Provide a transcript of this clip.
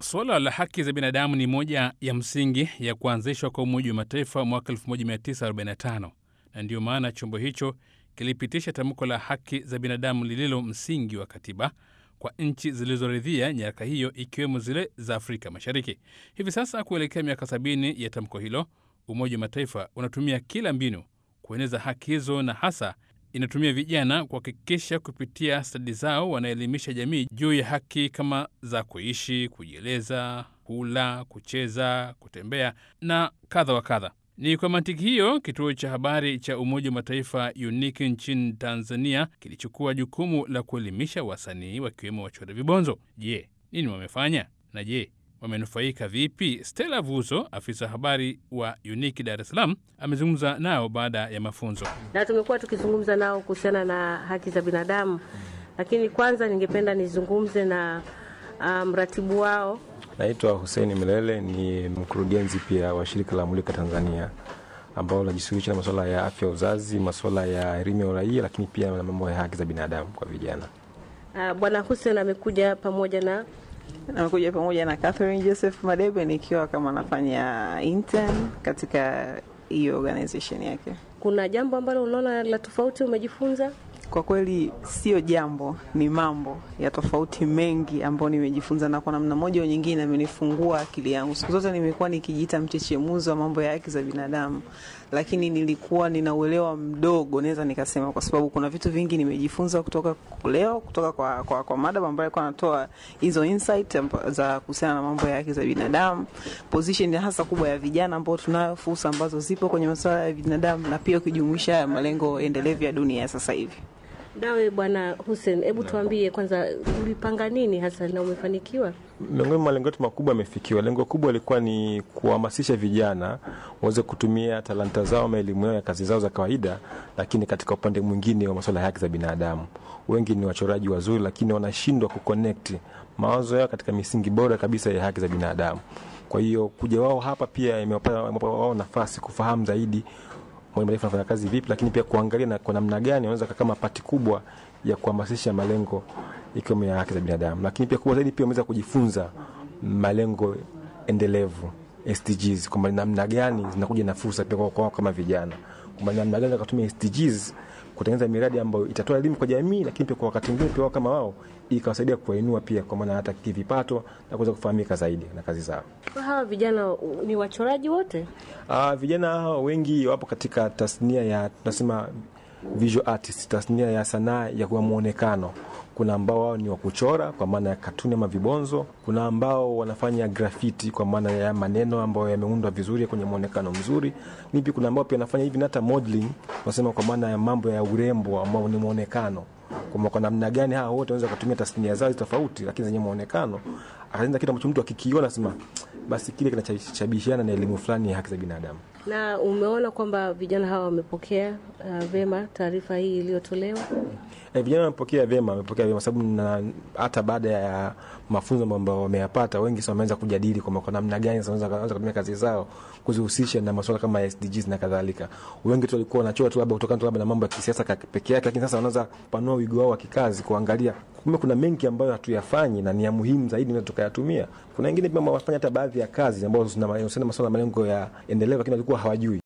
Suala la haki za binadamu ni moja ya msingi ya kuanzishwa kwa Umoja wa Mataifa mwaka 1945 na ndiyo maana chombo hicho kilipitisha tamko la haki za binadamu lililo msingi wa katiba kwa nchi zilizoridhia nyaraka hiyo ikiwemo zile za Afrika Mashariki. Hivi sasa kuelekea miaka sabini ya tamko hilo, Umoja wa Mataifa unatumia kila mbinu kueneza haki hizo na hasa inatumia vijana kuhakikisha kupitia stadi zao wanaelimisha jamii juu ya haki kama za kuishi, kujieleza, kula, kucheza, kutembea na kadha wa kadha. Ni kwa mantiki hiyo kituo cha habari cha Umoja wa Mataifa UNIC nchini Tanzania kilichukua jukumu la kuelimisha wasanii wakiwemo wachora vibonzo. Je, nini wamefanya na je wamenufaika vipi? Stella Vuzo, afisa habari wa UNIC Dar es Salaam, amezungumza nao baada ya mafunzo. Na tumekuwa tukizungumza nao kuhusiana na haki za binadamu, lakini kwanza ningependa nizungumze na mratibu um, wao. Naitwa Hussein Milele, ni mkurugenzi pia wa shirika la Mulika Tanzania ambao linajishughulisha na masuala ya afya ya uzazi, masuala ya elimu ya uraia, lakini pia na mambo ya haki za binadamu kwa vijana. Uh, Bwana Hussein amekuja pamoja na Namekuja pamoja na Catherine Joseph Madebe nikiwa kama nafanya intern katika hiyo organization yake. Kuna jambo ambalo unaona la tofauti umejifunza? Kwa kweli sio jambo, ni mambo ya tofauti mengi ambayo nimejifunza, na kwa namna moja au nyingine amenifungua akili yangu. Siku zote nimekuwa nikijiita mchechemuzi wa mambo ya haki za binadamu, lakini nilikuwa nina uelewa mdogo, naweza nikasema, kwa sababu kuna vitu vingi nimejifunza kutoka leo, kutoka kwa, kwa, kwa madam ambaye alikuwa anatoa hizo insight za kuhusiana na mambo ya haki za binadamu, position hasa kubwa ya vijana ambao tunayo fursa ambazo zipo kwenye masuala ya binadamu, na pia ukijumuisha malengo endelevu ya dunia ya sasa hivi. Nawe Bwana Hussein, hebu tuambie kwanza, ulipanga nini hasa na umefanikiwa? Miongoni mwa malengo yetu makubwa yamefikiwa. Lengo kubwa lilikuwa ni kuhamasisha vijana waweze kutumia talanta zao ama elimu yao ya kazi zao za kawaida, lakini katika upande mwingine wa masuala ya haki za binadamu. Wengi ni wachoraji wazuri, lakini wanashindwa kuconnect mawazo yao katika misingi bora kabisa ya haki za binadamu. Kwa hiyo kuja wao hapa pia imewapa wao nafasi kufahamu zaidi Umoja Mataifa anafanya kazi vipi, lakini pia kuangalia na kwa namna gani wanaweza kama pati kubwa ya kuhamasisha malengo ikiwemo ya haki za binadamu, lakini pia kubwa zaidi pia wameweza kujifunza malengo endelevu SDGs, kwamba namna gani zinakuja na fursa pia kwa kama vijana, kwamba namna gani kutumia SDGs kutengeneza miradi ambayo itatoa elimu kwa jamii, lakini pia kwa wakati mwingine pia kama wao ikawasaidia kuwainua pia kwa maana hata kivipato na kuweza kufahamika zaidi na kazi zao. Kwa hawa vijana ni wachoraji wote? Uh, vijana hawa wengi wapo katika tasnia ya tunasema visual artist, tasnia ya sanaa ya kwa muonekano. Kuna ambao wao ni wa kuchora kwa maana ya katuni ama vibonzo. Kuna ambao wanafanya graffiti kwa maana ya maneno ambayo yameundwa vizuri kwenye muonekano mzuri. Nipi, kuna ambao pia wanafanya hivi hata modeling, wanasema kwa maana ya mambo ya urembo ambao ni muonekano kwa kwa namna gani hawa wote wanaweza kutumia tasnia zao tofauti, lakini zenye muonekano akaanza kitu ambacho mtu akikiona sema basi kile kinachabishana na elimu fulani ya haki za binadamu. Na umeona kwamba vijana hawa wamepokea uh, vema taarifa hii iliyotolewa? E, vijana wamepokea vyema, wamepokea vyema sababu hata baada ya mafunzo ambayo wameyapata, wengi sasa wameanza kujadili kwamba kwa namna gani wanaweza kutumia kazi zao kuzihusisha na masuala kama SDGs na kadhalika. Wengi tu walikuwa wanachora tu labda kutokana tu labda na mambo ya kisiasa peke yake, lakini sasa wanaweza kupanua wigo wao wa kikazi, kuangalia kumbe kuna mengi ambayo hatuyafanyi na ni ya muhimu zaidi na tukayatumia. Kuna wengine pia wanafanya hata baadhi ya kazi ambazo zinahusiana na masuala ya malengo ya endelevu, lakini walikuwa hawajui.